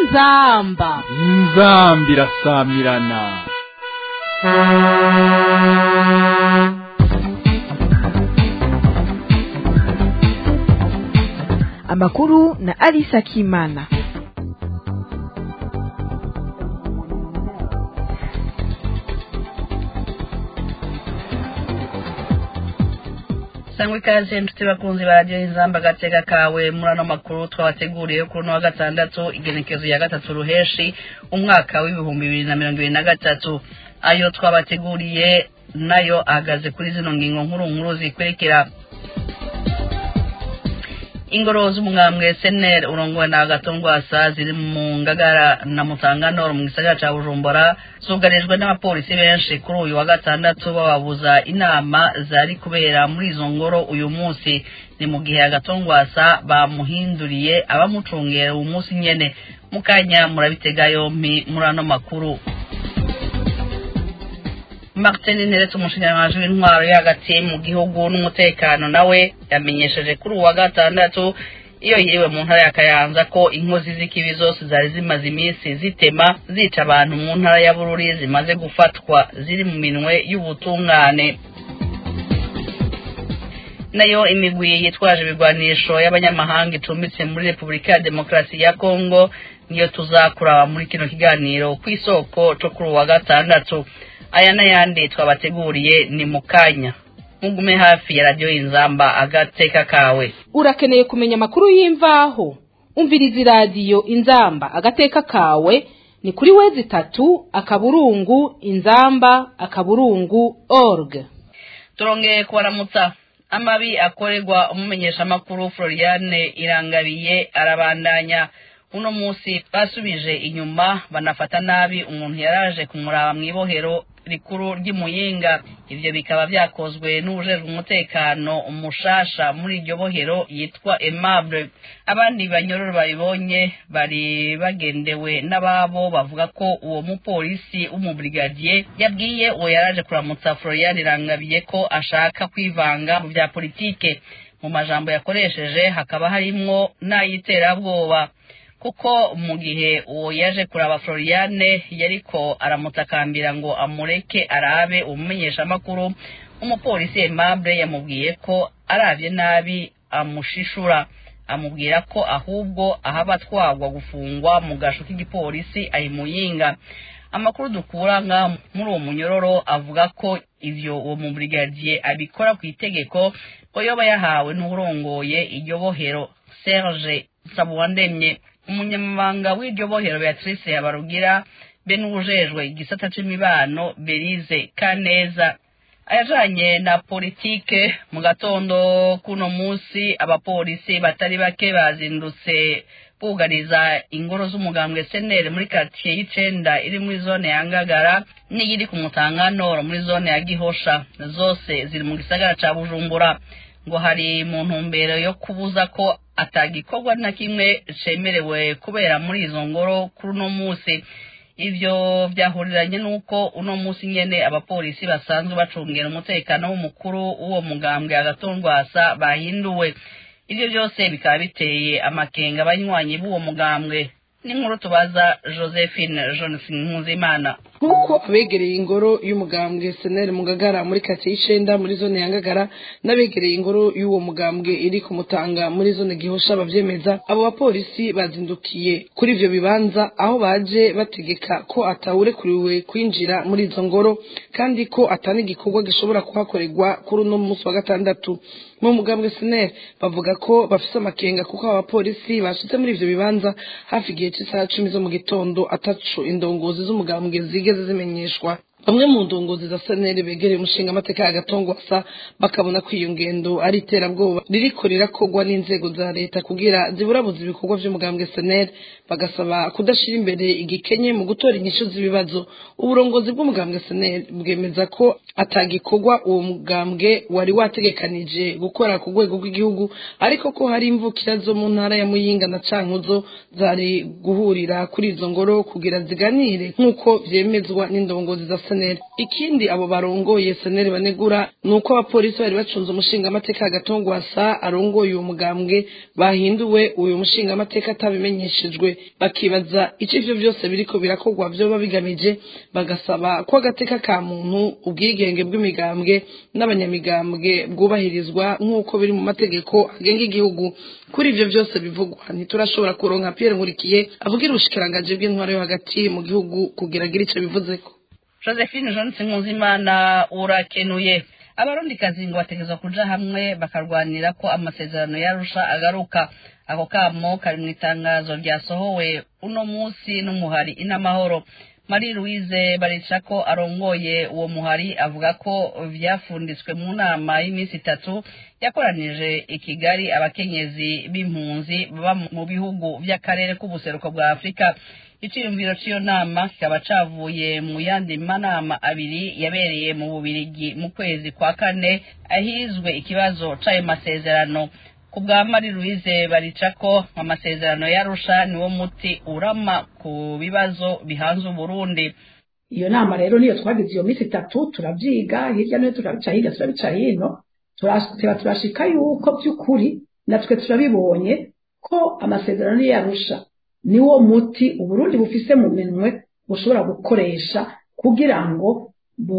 inzamba inzambi irasamirana amakuru na Alisa Kimana. sangwa ikaze inshuti bakunzi ba radiyo inzamba agateka kawe muri ano makuru twabateguriye kuri uno wa gatandatu igenekezo ya gatatu ruheshi umwaka w'ibihumbi bibiri na mirongo ibiri na gatatu ayo twabateguriye nayo ahagaze kuri zino ngingo nkuru nkuru zikurikira ingoro z'umwambwe seneri urongowe na gatongwasa ziri mu ngagara na mutangano mu gisagara ca bujumbura zugarijwe n'abapolisi benshi kuri uyu wa gatandatu bababuza inama zari kubera muri izo ngoro uyu munsi ni mu gihe agatongwasa bamuhinduriye abamucungera uwo munsi nyene mukanya murabitega yompi muri ano makuru martin nteretse umushingangaji w'intwaro yo hagati mu gihugu n'umutekano nawe yamenyesheje kuri uwa gatandatu iyo yiriwe mu ntara ya kayanza ko inkozi z'ikibi zose zari zimaze iminsi zitema zica abantu mu ntara ya bururi zimaze gufatwa ziri mu minwe y'ubutungane nayo imigwi yitwaje ibigwanisho y'abanyamahanga icumbitse muri repubulika ya demokarasi ya kongo niyo tuzakuraba muri kino kiganiro ku isoko co kuri uwa gatandatu aya n'ayandi twabateguriye ni mu kanya mugume hafi ya radiyo y'inzamba agateka kawe urakeneye kumenya amakuru y'imvaho umviriza iradiyo inzamba agateka kawe ni kuri wezi itatu akaburungu inzamba akaburungu org turongeye kubaramutsa amabi akorerwa umumenyeshamakuru floriane irangabiye arabandanya uno munsi basubije inyuma banafata nabi umuntu yaraje kumuraba mu ibohero rikuru ry'imuyinga ivyo bikaba vyakozwe n'ubujejwe umutekano umushasha muri iryo bohero yitwa aimable abandi banyororo babibonye bari bagendewe n'ababo bavuga ko uwo mupolisi w'umubrigadier yabwiye uwo yaraje kuramutsa florian irangabiye ko ashaka kwivanga mu vya politike mu majambo yakoresheje hakaba harimwo n'ayiterabwoba kuko mu gihe uwo yaje kuraba floriane yariko aramutakambira ngo amureke arabe umumenyeshamakuru umupolisi aimable yamubwiye ko aravye nabi amushishura amubwira ko ahubwo ahaba atwagwa gufungwa mu gasho k'igipolisi ayimuyinga amakuru dukura nka muri uwo munyororo avuga ko ivyo uwo mubrigadier abikora ku itegeko ko yoba yahawe n'urongoye iryo bohero serge sabuwandemye umunyamabanga w'iryo bohero beatrice yabarugira be n'uwujejwe igisata c'imibano berize kaneza ayajanye na politike mu gatondo kuno musi abapolisi batari bake bazindutse bugariza ingoro z'umugambwe senere muri karitsiye y'icenda iri muri zone ya ngagara n'iyiri ku mutanganoro muri zone ya gihosha zose ziri mu gisagara ca bujumbura ngo hari mu ntumbero yo kubuza ko atagikorwa na kimwe cemerewe kubera muri izo ngoro kuri uno munsi ivyo vyahuriranye n'uko uno munsi nyene abapolisi basanzwe bacungera umutekano w'umukuru w'uwo mugambwe agatondwasa bahinduwe ivyo vyose bikaba biteye amakenga abanywanyi b'uwo mugambwe n'inkuru tubaza josephine johnson nkuzimana nk'uko abegereye ingoro y'umugambwe seneri mugagara muri karitsiye y'icenda muri zone ya ngagara n'abegereye ingoro y'uwo mugambwe iri kumutanga muri zone gihosha bavyemeza abo bapolisi bazindukiye kuri ivyo bibanza aho baje bategeka ko atawurekuriwe kwinjira muri izo ngoro kandi ko atani igikorwa gishobora kuhakorerwa kuri uno munsi wa gatandatu mu mugambwe seneri bavuga ko bafise amakenga kuko abo bapolisi bashitse muri ivyo bibanza hafi igihe c'isaha cumi zo mu gitondo ataco indongozi z'umugambwe zigeze zimenyeshwa bamwe mu ndongozi za seneri begereye umushinga amateka ya gatongwasa bakabona ko iyo ngendo ari iterabwoba ririko rirakorwa n'inzego za leta kugira ziburabuza ibikorwa vy'umugambwe seneri bagasaba kudashira imbere igikenye mu gutora inyishu z'ibibazo uburongozi bw'umugambwe seneri bwemeza ko atagikorwa uwo mugambwe wari wategekanije gukora ku rwego rw'igihugu ariko ko hari imvukira zo mu ntara ya muyinga na cankuzo zari guhurira kuri izo ngoro kugira ziganire nk'uko vyemezwa n'indongozi za seneri ikindi abo barongoye seneri banegura ni uko abapolisi bari bacunze umushingamateka agatongwasa arongoye uwo mugambwe bahinduwe uyu mushingamateka atabimenyeshejwe bakibaza icyo ivyo vyose biriko birakorwa vyoba bigamije bagasaba ko agateka ka muntu ubwigenge bw'imigambwe n'abanyamigambwe bwubahirizwa nk'uko biri mu mategeko agenga igihugu kuri ivyo vyose bivugwa ntiturashobora kuronka Pierre Nkurikiye avugira ubushikiranganji bw'intwaro yo hagati mu gihugu kugira agire ico bivuzeko josephine jonathan nkuzimana urakenuye abarundikazi ngo bategerezwa kuja hamwe bakarwanira ko amasezerano yarusha agaruka ako kamo kari mu itangazo ryasohowe uno munsi n'umuhari inamahoro marie louise baricako arongoye uwo muhari avuga ko vyafunditswe mu nama y'iminsi itatu yakoranije i kigali abakenyezi b'impunzi baba mu bihugu vy'akarere k'ubuseruko bwa afurika iciyumviro c'iyo nama kikaba cavuye mu yandi manama abiri yabereye mu bubirigi mu kwezi kwa kane ahizwe ikibazo c'ayo masezerano ku bwa marie louise baricako amasezerano yarusha niwo muti urama ku bibazo bihanze uburundi iyo nama rero niyo twagize iyo minsi itatu turavyiga hirya no hino turabica hirya turabica hino turateba turashika yuko by'ukuri natwe turabibonye ko amasezerano yarusha niwo muti uburundi bufise mu minwe bushobora gukoresha kugira ngo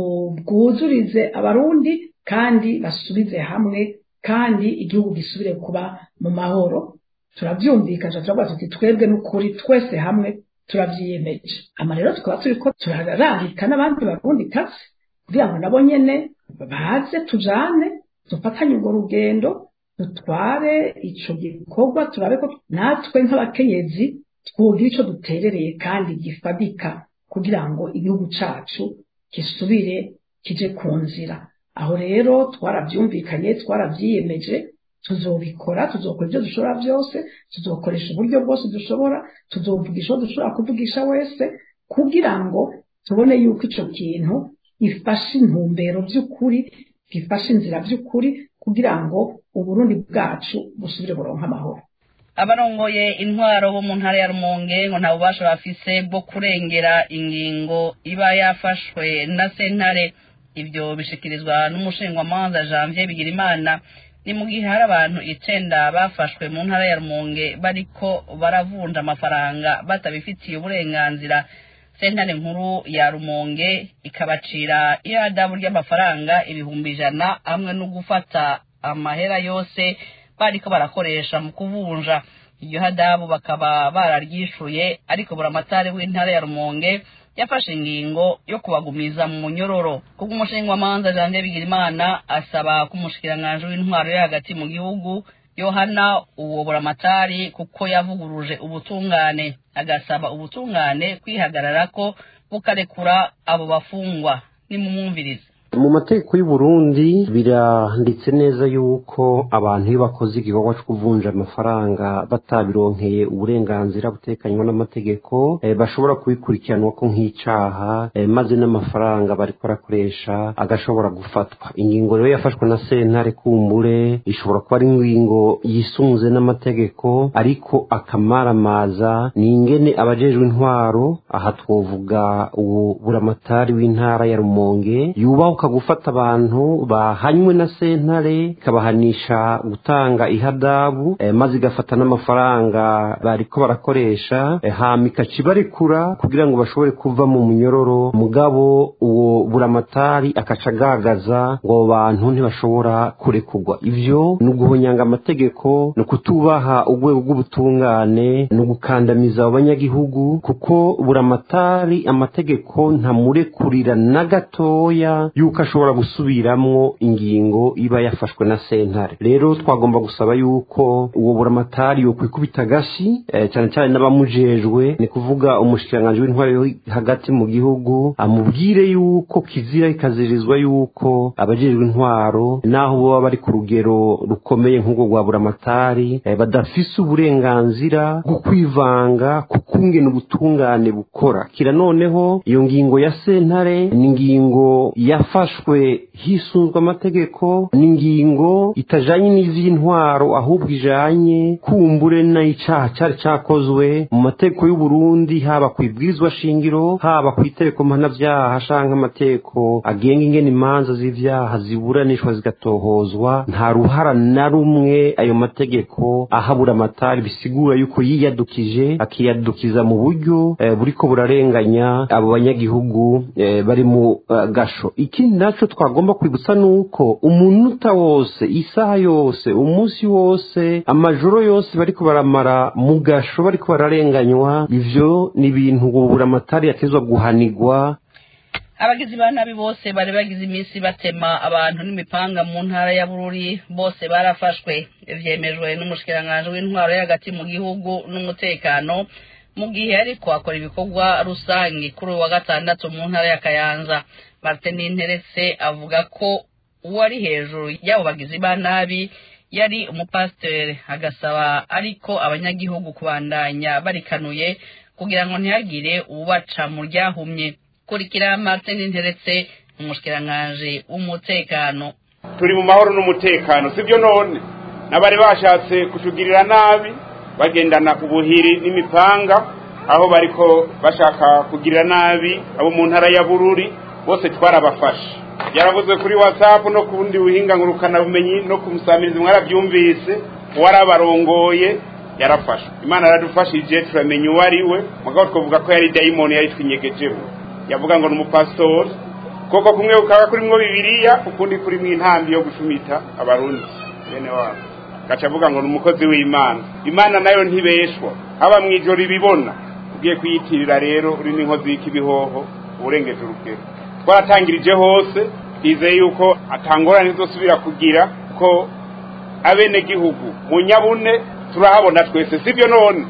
bwuzurize abarundi kandi basubize hamwe kandi igihugu gisubire kuba mu mahoro turabyumvikaje turavuga tuti twebwe n'ukuri twese hamwe turavyiyemeje ama rero tukaba turiko turararika n'abandi barundi kazi kugira ngo nabo nyene baze tujane dufatanye urwo rugendo dutware ico gikorwa turabe ko natwe nk'abakenyezi twugira ico duterereye kandi gifadika kugira ngo igihugu cacu gisubire kije ku nzira aho rero twarabyumvikanye twarabyiyemeje tuzobikora tuzokora ibyo dushobora byose tuzokoresha uburyo bwose dushobora tuzovugisha uwo dushobora kuvugisha wese kugira ngo tubone yuko ico kintu gifashe intumbero by'ukuri gifashe inzira by'ukuri kugira ngo uburundi bwacu busubire buronka amahoro abarongoye intwaro bo mu ntara ya rumonge ngo nta bubasha bafise bwo kurengera ingingo iba yafashwe na sentare ibyo bishikirizwa n'umushingwamanza janvier bigirimana ni mu gihe hari abantu icenda bafashwe mu ntara ya rumonge bariko baravunja amafaranga batabifitiye uburenganzira sentare nkuru ya rumonge ikabacira iyadabu ry'amafaranga ibihumbi ijana hamwe no gufata amahera yose bariko barakoresha mu kuvunja iryo hadabu bakaba bararyishuye ariko buramatari w'intara ya rumonge yafashe ingingo yo kubagumiza mu munyororo kubwo umushingamanza jande bigirimana asaba ko umushikiranganji w'intwaro yo hagati mu gihugu yohana uwo buramatari kuko yavuguruje ubutungane agasaba ubutungane kwihagararako bukarekura abo bafungwa nimumwumvirize mu mategeko y'u Burundi biranditse neza yuko abantu iyo bakoze igikorwa cyo kuvunja amafaranga batabironkeye uburenganzira butekanywa n'amategeko eh, bashobora kubikurikiranwa ko nk'icaha eh, maze n'amafaranga bariko barakoresha agashobora gufatwa ingingo rero yafashwe na sentare kumbure ishobora kuba ari ingingo yisunze n'amategeko ariko akamaramaza ni ingene abajejwe intwaro aha twovuga uwo buramatari w'intara ya rumonge yubahuka gufata abantu bahanywe na sentare ikabahanisha gutanga ihadabu eh, maze igafata n'amafaranga bariko barakoresha eh, hama ikacibarekura kugira ngo bashobore kuva mu munyororo mugabo uwo buramatari akaca agagaza ngo abo bantu ntibashobora kurekurwa ivyo ni uguhonyanga amategeko ni ukutubaha urwego rw'ubutungane ni ugukandamiza abo banyagihugu kuko buramatari amategeko ntamurekurira na gatoya yuko ashobora gusubiramwo ingingo iba yafashwe na sentare rero twagomba gusaba yuko uwo buramatari yokwikubita agashi eh, cyane cyane n'abamujejwe ni kuvuga umushikiranganji w'intwari yo hagati mu gihugu amubwire yuko kizira ikazirizwa yuko abajejwe intwaro naho baba bari ku rugero rukomeye nk'ubwo rwa buramatari eh, badafise uburenganzira bwo kwivanga ku kungena ubutungane bukora kira noneho iyo ngingo ya sentare ni ingingo yafa zafashwe hisunzwe amategeko n'ingingo itajanye n'ivy'intwaro ahubwo ijanye kumbure n'icaha cari cakozwe mu mategeko y'u Burundi haba ku ibwirizwa shingiro haba ku itegeko mpanavyaha canke amategeko agenga ingene imanza z'ivyaha ziburanishwa zigatohozwa nta ruhara na rumwe ayo mategeko ahabura amatari bisigura yuko yiyadukije akiyadukiza mu buryo eh, buriko burarenganya abo banyagihugu eh, bari mu uh, gasho ikindi naco twagomba kwibutsa nuko umunota wose isaha yose umunsi wose amajoro yose bariko baramara mu gasho bariko bararenganywa ivyo ni ibintu ubura amatari yatezwa guhanigwa abagizi ba nabi bose bari bagize iminsi batema abantu n'imipanga mu ntara ya bururi bose barafashwe vyemejwe n'umushikiranganji w'intwaro y'agati mu gihugu n'umutekano mu gihe ariko akora ibikorwa rusange kuri uyu wa gatandatu mu ntara ya kayanza martin interetse avuga ko uwari hejuru y'abo bagizi ba nabi yari umupasiteri agasaba ariko abanyagihugu kubandanya barikanuye kugira ngo ntihagire ubaca mu ryahumye kurikira martin interetse umushikiranganji w'umutekano turi mu mahoro n'umutekano sibyo none n'abari bashatse kutugirira nabi bagendana ubuhiri n'imipanga aho bariko bashaka kugirira nabi abo mu ntara ya bururi bose twarabafashe yaravuzwe kuri whatsapp no ku bundi buhinga ngurukanabumenyi no ku musamirizi mwarabyumvise uwarabarongoye yarafashwe imana yaradufashije turamenya uwo ari we mugabo twavuga ko yari dayimoni yari twinyegejeho yavuga ngo ni umupasitori koko kumwe kukaba kurimwo bibiliya ukundi kurimwo intambi yo gucumita abarundi bene wabo gaca avuga ngo ni umukozi w'imana imana nayo ntibeshwa haba mu ijoro ibibona ugiye kuyitirira rero uri n'inkozi y'ikibihoho uburengeje urugero twaratangirije hose twizeye yuko atangorane zosubira kugira ko abenegihugu mu nyabune turahabona twese sibyo none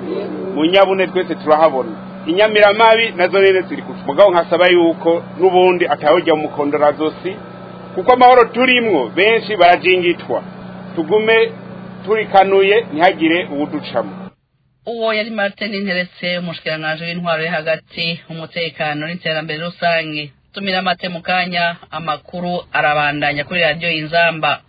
mu nyabune twese turahabona inyamiramabi nazo rero ziri kufa mugabo nkasaba yuko n'ubundi atawujya mu mukondorazosi kuko amahoro turimwo benshi barajingitwa tugume turikanuye ntihagire uwuducamo uwo yari martin interetse umushikiranganji w'intwaro yo hagati umutekano n'iterambere rusange tumira amate mu kanya amakuru arabandanya kuri radiyo y'inzamba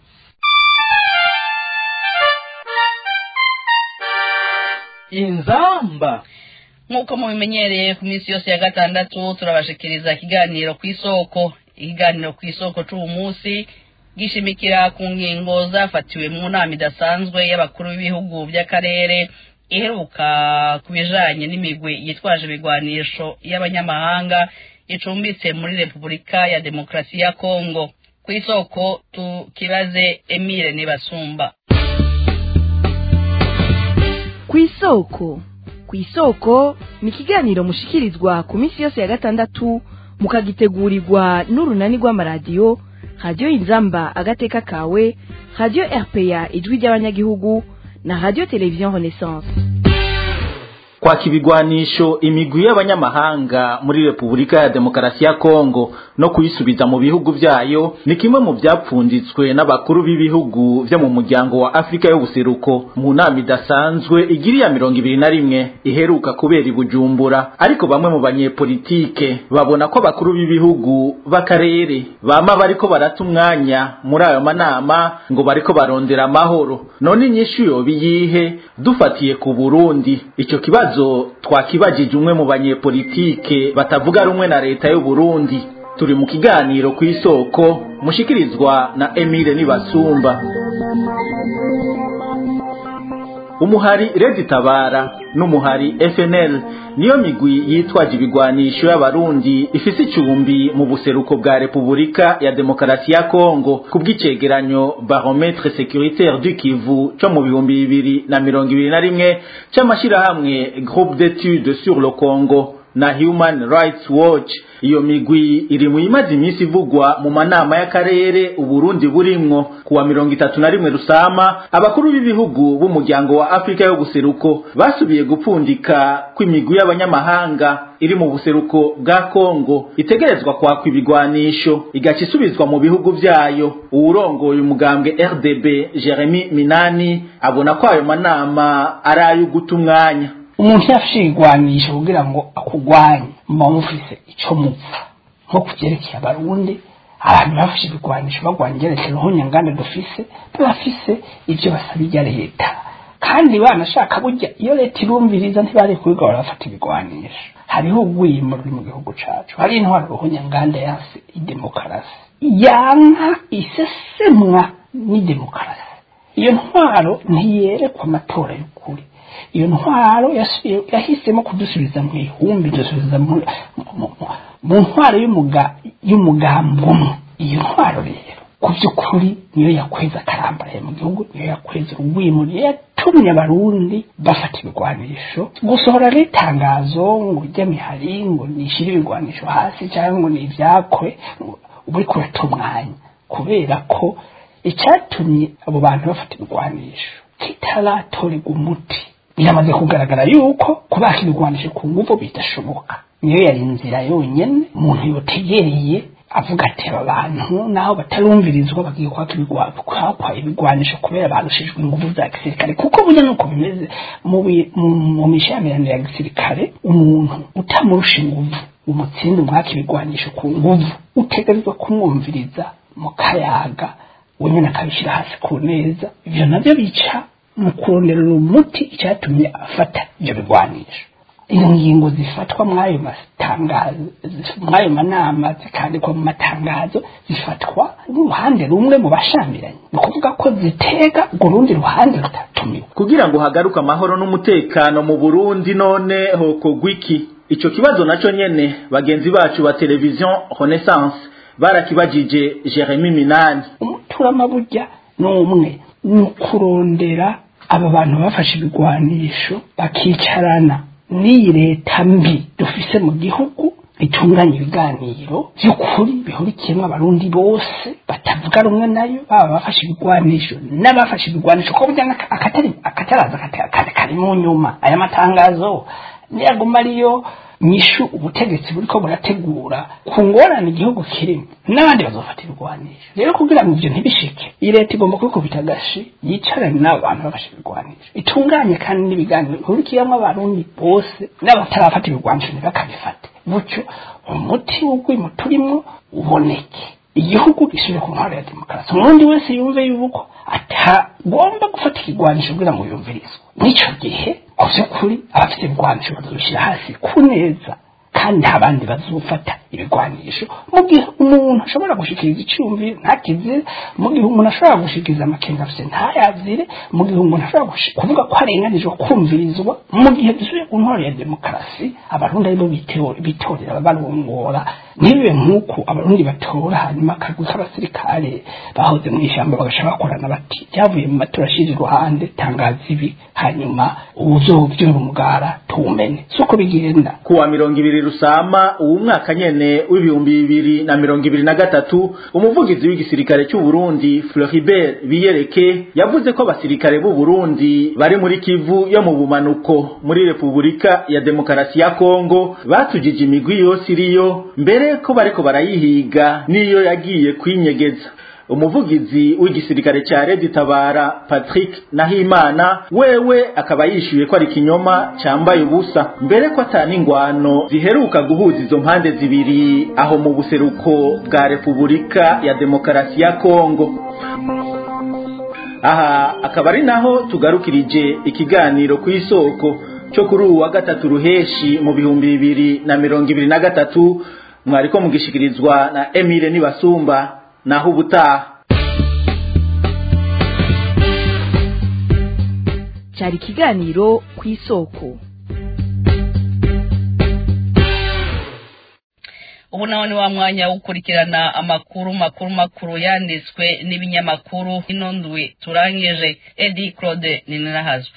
inzamba nk'uko mubimenyereye ku minsi yose ya gatandatu turabashikiriza ikiganiro ku isoko ikiganiro ku isoko c'uwo munsi gishimikira ku ngingo zafatiwe mu nama idasanzwe y'abakuru b'ibihugu by'akarere iheruka ku bijanye n'imigwi yitwaje ibigwanisho y'abanyamahanga icumbitse muri repubulika ya demokarasi ya kongo ku isoko tukibaze emile nibasumba ku isoko ku isoko ni ikiganiro mushikirizwa ku minsi yose ya gatandatu mukagitegurirwa n'urunani rw'amaradiyo radiyo inzamba agateka kawe radiyo rpa ijwi ry'abanyagihugu na radiyo televiziyo renaissance kwaka ibigwanisho imigwi y'abanyamahanga muri repubulika ya demokarasi ya kongo no kuyisubiza mu bihugu vyayo ni kimwe mu vyapfunditswe n'abakuru b'ibihugu vyo mu muryango wa afurika y'ubuseruko mu nama idasanzwe igiri ya mirongo ibiri na rimwe iheruka kubera i bujumbura ariko bamwe mu banyepolitike babona ko abakuru b'ibihugu b'akarere bama bariko barata umwanya muri ayo manama ngo bariko barondera amahoro none inyishu yoba iyihe dufatiye ku burundi ico kibazo kibazo twakibajije umwe mu banyepolitike batavuga rumwe na leta y'u Burundi turi mu kiganiro ku isoko mushikirizwa na Emile Nibasumba umuhari Redi Tabara n'umuhari FNL niyo migwi yitwaje ibigwanisho y'abarundi ifise icumbi mu buseruko bwa Repubulika ya Demokarasi ya Kongo kubw'icegeranyo Barometre Sécuritaire du Kivu cyo mu bihumbi bibiri na mirongo ibiri na rimwe c'amashirahamwe Groupe d'études sur le Congo na Human Rights Watch iyo migwi iri mu imaze iminsi ivugwa mu manama y'akarere uburundi burimwo kuwa mirongo itatu na rimwe rusama abakuru b'ibihugu b'umuryango wa afurika yo guseruko basubiye gupfundika kw'imigwi y'abanyamahanga iri mu buseruko bwa kongo itegerezwa kwakwa ibigwanisho igaca isubizwa mu bihugu vyayo uwurongoye umugambwe rdb jeremy minani abona ko ayo manama ari ayo guta umwanya umuntu yafashe igwanisho kugira ngo akugwanye muba mufise ico mupfa nko kuvyerekeye abarundi abantu bafashe ibigwanisho bagwanya ingerekero nk'unyanganda dufise bafise ibyo basaba irya leta kandi banashaka burya iyo leta irumviriza ntibari kubiga barafata ibigwanisho hariho urwimo ruri mu gihugu cacu hari intwaro ruhunyanganda yase idemokarasi yanka isesemwa n'idemokarasi iyo ntwaro ntiyerekwa amatora y'ukuri iyo ntwaro yasubiye- yahisemo kudusubiza mu ihumbi dusubiza mu mu- mu- mu ntwaro y'umuga- y'umugambi umwe iyo ntwaro rero ku by'ukuri niyo yakweza akarambaraye mu gihugu niyo yakweza urwimo niyo yatumye abarundi bafata ibigwanisho gusohora n'itangazo ngo ujya mihari ngo nishyire ibigwanisho hasi cyangwa ngo ni ibyakwe uba uri kurata umwanya kubera ko icyatumye abo bantu bafata ibigwanisho kitaratorerwa umuti biramaze kugaragara yuko kubaka ibigwanisho ku nguvu bidashoboka niyo yari inzira yonyine umuntu yotegereye avuga ati aba bantu naho batarumvirizwa bagiye kwaka ibigwa- kwakwa ibigwanisho kubera barushijwe inguvu za gisirikare kuko burya nuko bimeze mu bi- mu- mu mishyamirano ya gisirikare umuntu utamurusha inguvu umutsinda umwaka ibigwanisho ku nguvu utegerezwa kumwumviriza mu kayaga we nyine akabishyira hasi ku neza ibyo nabyo bica mu kuronderera umuti icyatumye afata ibyo bigwanisho izo ngingo zifatwa mw'ayo matangazo mw'ayo manama zikandikwa mu matangazo zifatwa n'uruhande rumwe mu bashamiranye ni ukuvuga ko zitega urwo rundi ruhande rutatumiwe kugira ngo hagaruke amahoro n'umutekano mu Burundi none hokogwa iki ico kibazo naco nyene bagenzi bacu ba televiziyo Renaissance barakibajije Jeremy Minani umuturama burya ni umwe ni ukurondera aba bantu bafashe ibigwanisho bakicarana n'iyi leta mbi dufise mu gihugu itunganya ibiganiro by'ukuri bihurikiyemo abarundi bose batavuga rumwe nayo baba bafashe ibigwanisho n'abafashe ibigwanisho ko burya n'aka- akatari akataraza kata- kari kari mu nyuma aya matangazo niyaguma ariyo nyishu ubutegetsi buriko burategura ku ngorane igihugu kirimo n'abandi bazofata ibigwanisho rero kugira ngo ibyo ntibishike iyi leta igomba kubikubita agashi yicarane n'abo bantu bafashe ibigwanisho itunganye kandi n'ibiganiro bihurikiyemo abarundi bose n'abatarafata ibigwanisho ntibakabifate gutyo umuti w'urwimo turimo uboneke igihugu gisubire ku ntwaro ya demokarasi umurundi wese yumve yuko atagomba gufata ikigwanisho kugira ngo yumvirizwe n'icyo gihe ku by'ukuri abafite ibigwanisho bazabishyira hasi ku neza kandi nta bandi bazufata ibigwanisho mu gihe umuntu ashobora gushikiriza icyumviro ntakizire mu gihe umuntu ashobora gushikiriza amakenga afite ntayazire mu gihe umuntu ashobora gushi- kuvuga ko arenganijwe kumvirizwa mu gihe dusubiye ku ntwaro ya demokarasi abarundi aribo bitewe- bitorera barongora ntibibe nk'uko abarundi batora hanyuma akagwi k'abasirikare bahoze mu ishyamba bagaca bakorana bati byavuye mu matora ashyira iruhande tangaza ibi hanyuma ubuzobyura umugara tuwumene si uko bigenda kuwa mirongo ibiri rusama uwu mwaka nyene w'ibihumbi bibiri na mirongo ibiri na gatatu umuvugizi w'igisirikare cy'u Burundi Floribert Biyereke yavuze ko abasirikare b'u Burundi bari muri Kivu yo mu bumanuko muri Repubulika ya Demokarasi ya Kongo batujije imigwi yose iriyo mbere ko bariko barayihiga niyo yagiye kwinyegeza umuvugizi w'igisirikare cya Red Tabara Patrick Nahimana wewe akaba yishyuye ko ari kinyoma cyambaye ubusa mbere ko atana ingwano ziheruka guhuza izo mpande zibiri aho mu buseruko bwa Repubulika ya Demokarasi ya Kongo aha akaba ari naho tugarukirije ikiganiro ku isoko cyo kuri uwa gatatu ruheshi mu bihumbi bibiri na mirongo ibiri na gatatu mwariko mugishikirizwa na Emile Nibasumba naho ubutaha cyari ikiganiro ku isoko ubu naho ni wa mwanya wo gukurikirana amakuru makuru makuru yanditswe n'ibinyamakuru ino ndwi turangije edi claude ninahazwe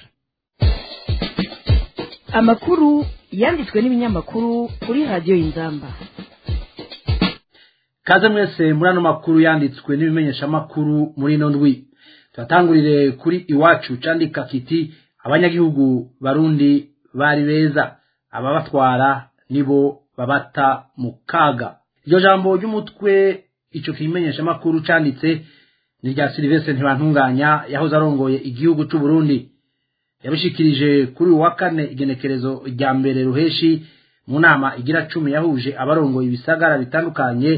amakuru yanditswe n'ibinyamakuru kuri radiyo y'inzamba kaze mwese muri ano makuru yanditswe n'ibimenyeshamakuru muri ino ndwi turatangurire kuri iwacu candika kiti abanyagihugu barundi bari beza ababatwara nibo babata mu kaga iryo jambo ry'umutwe ico kimenyeshamakuru canditse ni rya silivestre ntibantunganya yahoze arongoye igihugu c'u Burundi yabishikirije kuri uyu wa kane igenekerezo rya mbere ruheshi mu nama igira cumi yahuje abarongoye ibisagara bitandukanye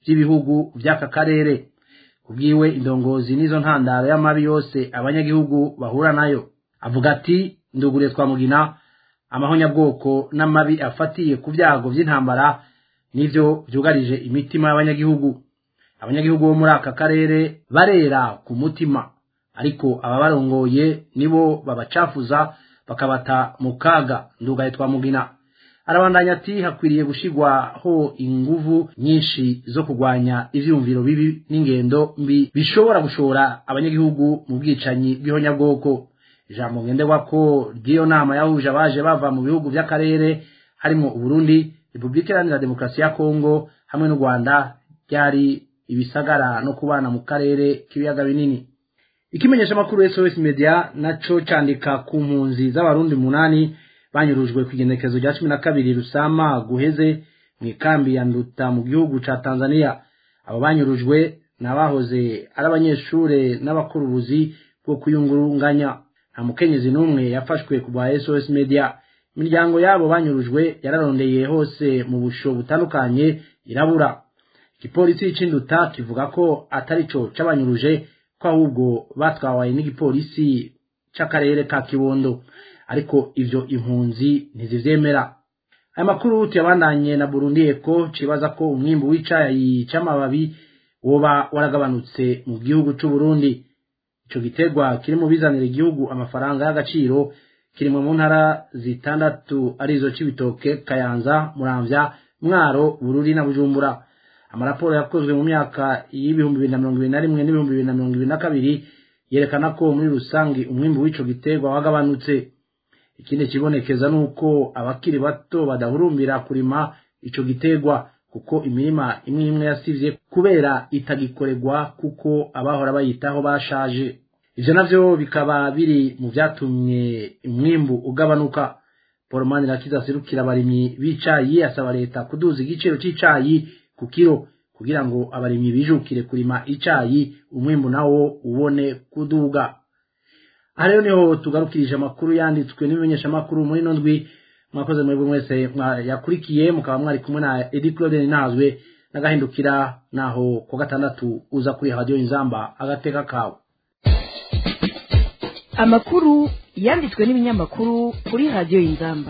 by'ibihugu by'aka karere kubwiwe indongozi n'izo ntandaro y'amabi yose abanyagihugu bahura nayo avuga ati ndugure twamugina amahonyabwoko n'amabi afatiye ku byago by'intambara nivyo byugarije imitima y'abanyagihugu abanyagihugu bo muri aka karere barera ku mutima ariko ababarongoye nibo babacafuza bakabata mu kaga ndugaye twamugina arabandanya ati hakwiriye gushigwaho inguvu nyinshi zo kurwanya ivyumviro bibi n'ingendo mbi bishobora gushora abanyagihugu mu bwicanyi bw'ihonyabwoko ijambo ngenderwako ry'iyo nama yahuje abaje bava mu bihugu by'akarere harimo uburundi repubulika iharanira demokarasi ya kongo hamwe n'u rwanda ryari ibisagara no kubana mu karere k'ibiyaga binini ikimenyesha amakuru sos media naco candika ku mpunzi z'abarundi munani banyurujwe ku igenekezo rya cumi na kabiri rusama guheze mu ikambi ya nduta mu gihugu ca tanzania abo banyurujwe ni abahoze ari abanyeshure n'abakora ubuzi bwo kuyungurunganya nta mukenyezi n'umwe yafashwe ku bwa sos media imiryango yabo banyurujwe yararondeye hose mu busho butandukanye irabura igipolisi c'induta kivuga ko atari co c'abanyuruje ko ahubwo batwawaye n'igipolisi c'akarere ka kibondo ariko ivyo impunzi ntizivyemera aya makuru tuyabandanye na burundi eko cibaza ko umwimbu w'icayi c'amababi woba waragabanutse mu gihugu c'uburundi ico giterwa kiri mu bizanira igihugu amafaranga y'agaciro kiri mu ntara zitandatu arizo c'ibitoke kayanza muramvya mwaro bururi na bujumbura amaraporo yakozwe mu myaka y'ibihumbi bibiri na mirongo ibiri na rimwe n'ibihumbi bibiri na mirongo ibiri na kabiri yerekana ko muri rusange umwimbu w'ico giterwa wagabanutse ikindi kibonekeza nuko abakiri bato badahurumbira kurima ico giterwa kuko imirima imwe imwe yasivye kubera itagikorerwa kuko abahora bayitaho bashaje ivyo navyo bikaba biri mu vyatumye umwimbu ugabanuka paul manirakiza aserukira abarimyi b'icayi asaba leta kuduza igiciro c'icayi ku kiro kugira ngo abarimyi bijukire kurima icayi umwimbu nawo ubone kuduga aha rero niho tugarukirije amakuru yanditswe n'ibimenyeshamakuru muri ino ndwi mwakoze mwebwe mwese yakurikiye mukaba mwari kumwe na edi claude ninazwe n'agahindukira naho ku gatandatu uza kuri radiyo inzamba agateka kawe amakuru yanditswe n'ibinyamakuru kuri radiyo inzamba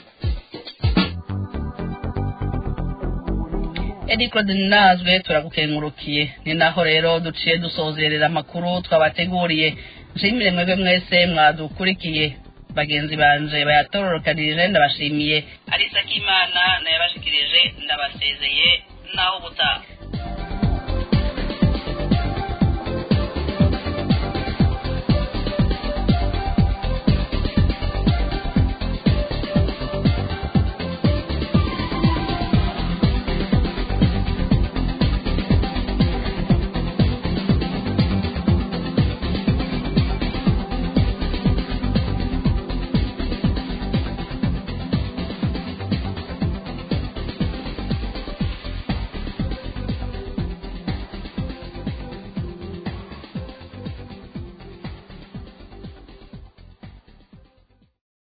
edi claude ninazwe turagukengurukiye ni naho rero duciye dusozerera amakuru twabateguriye nshimire mwebwe mwese mwadukurikiye bagenzi banje bayatororokanirije ndabashimiye arisa k'imana nayabashikirije ndabasezeye naho ubutaha